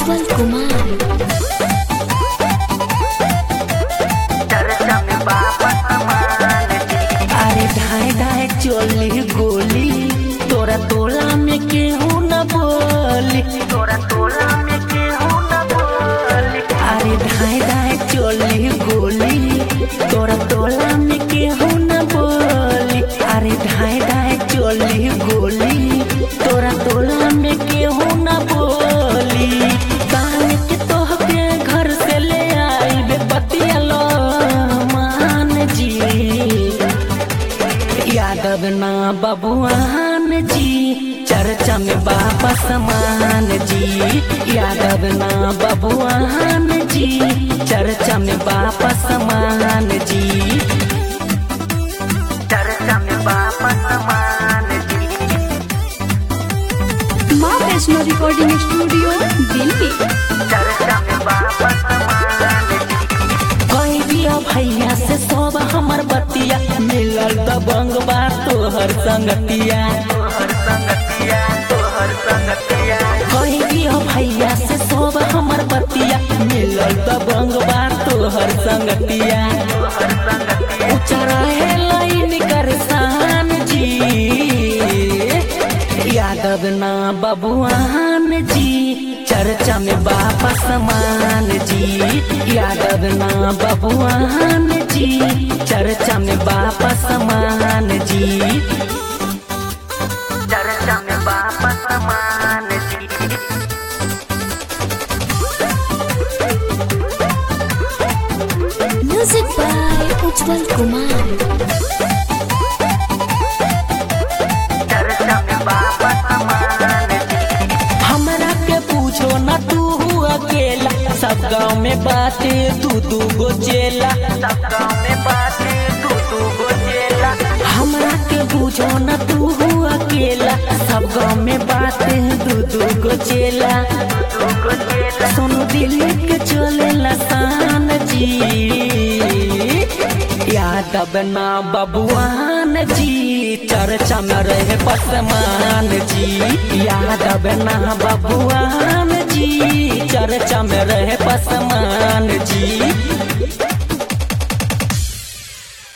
उज्जवल कुमार चर्चा में बाबा समान जी अरे ढाई ढाई चोली गोली तोरा तोला में केहू न बोली तोरा तोला में केहू न बोली अरे ढाई ढाई चोली गोली तोरा तोला में केहू न बोली अरे ढाई ढाई चोली गोली तोरा तोला में केहू न बोली कान के तोहके घर से ले आई बे बतिया लो मान जी यादव ना बबुआन जी चर्चा में बाबा समान जी यादव ना बबुआन जी चर्चा में बाबा समान जी चर्चा में बाबा समान जी माँ वैष्णो रिकॉर्डिंग स्टूडियो दिल्ली चर्चा में बाबा समान जी कही दिया भैया से सब हमर बतिया मिलल दबंग बा तोहर संगतिया तोहर संगतिया तोहर संगतिया कही दिया भैया से सब हमर बतिया मिलल दबंग बा तोहर संगतिया तोहर संगतिया ऊंचा रहे लाइन कर शान जी यादव ना बबुआन जी चर्चा में बापा समान जी यादव ना बबुआन जी चर्चा में बापा समान जी चर्चा में बाबा समान जी म्यूजिक बाय उज्जवल कुमार चर्चा में बाबा समान जी हमरा के पूछो न तू अकेला सब गाँव में बाटे तू दू गो चेला सब गाँव में बाटे तू तू गो चेला हमरा के पूछो न तू अकेला सब गाँव में बाटे दू दू गो चेला तू गो चेला सोनू दिल्ली के चले लसान जी यादव ना बबुआन जी चर्चा में रहे पसमान जी यादव ना बबुआन जी चर्चा में रहे पसमान जी